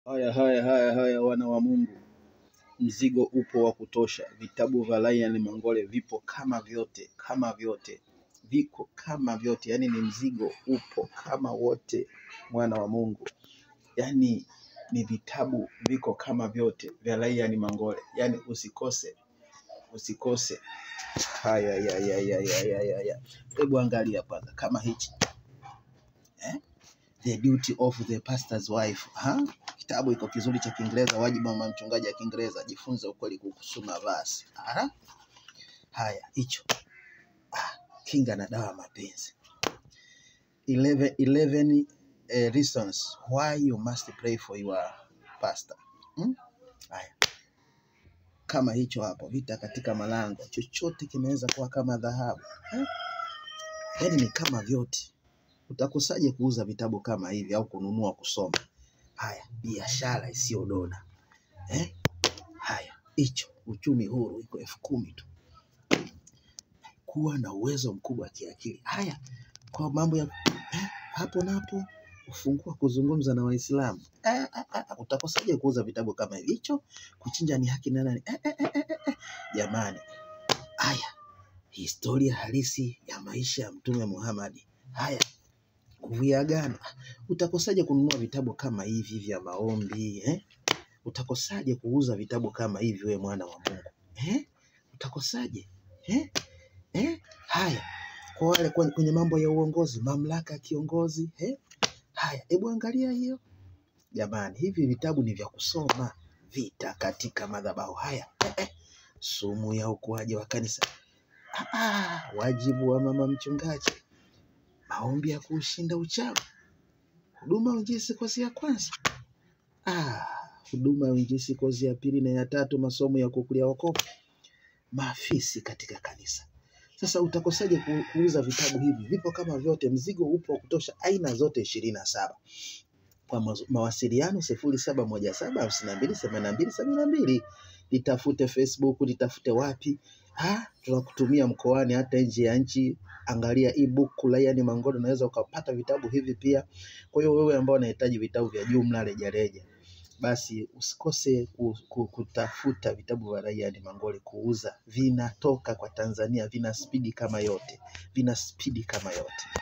Haya, haya, haya, haya, wana wa Mungu, mzigo upo wa kutosha. Vitabu vya Ryan Mangole vipo kama vyote, kama vyote, viko kama vyote, yaani ni mzigo upo kama wote, mwana wa Mungu, yaani ni vitabu viko kama vyote vya Ryan Mangole, yaani usikose, usikose. Haya, ya, ya, ya, ya, ya, ya, ya. Hebu angalia kwanza kama hichi eh? The Duty of the Pastor's Wife. Ha? Kitabu iko kizuri cha Kiingereza, wajibu wa mama mchungaji ya Kiingereza, jifunze ukweli kukusoma basi. Ha? Haya, hicho ah, kinga na dawa ya mapenzi 11, 11 eh, reasons why you must pray for your pastor. Hmm? Haya, kama hicho hapo, vita katika malango, chochote kinaweza kuwa kama dhahabu eh? Yaani ni kama vyote. Utakosaje kuuza vitabu kama hivi au kununua kusoma? Haya, biashara isiyodona eh? Haya, hicho uchumi huru iko elfu kumi tu. Kuwa na uwezo mkubwa wa kiakili. Haya, kwa mambo ya eh, hapo napo ufungua kuzungumza na Waislamu eh, eh, eh, utakosaje kuuza vitabu kama hivi? Hicho kuchinja ni haki na nani? Eh, eh, eh, eh, eh. Jamani, haya historia halisi ya maisha ya Mtume Muhammad. Haya, kuviagana. Utakosaje kununua vitabu kama hivi vya maombi eh? Utakosaje kuuza vitabu kama hivi, we mwana wa Mungu eh? Utakosaje eh? Eh? Haya, kwa wale kwenye kwenye mambo ya uongozi, mamlaka ya kiongozi eh? Haya, hebu angalia hiyo jamani, hivi vitabu ni vya kusoma. Vita katika madhabahu haya eh, eh. Sumu ya ukuaji wa kanisa ah, ah, wajibu wa mama mchungaji, maombi ya kuushinda uchawi, huduma ya uinjilisti kozi ya kwanza ah, huduma ya uinjilisti kozi ya pili na ya tatu, masomo ya kukulia wokovu, maafisi katika kanisa. Sasa utakosaje ku- kuuza vitabu hivi? Vipo kama vyote, mzigo upo wa kutosha, aina zote ishirini na saba. Kwa mazo- mawasiliano sifuri saba moja saba hamsini na mbili themanini na mbili sabini na mbili. Litafute Facebook, litafute wapi, ha, tunakutumia mkoani, hata nje ya nchi. Angalia ebook Ryan Mangole, unaweza ukapata vitabu hivi pia. Kwa hiyo wewe ambao unahitaji vitabu vya jumla rejareja, basi usikose ku- ku- kutafuta vitabu vya Ryan Mangole kuuza. Vinatoka kwa Tanzania, vina spidi kama yote, vina spidi kama yote.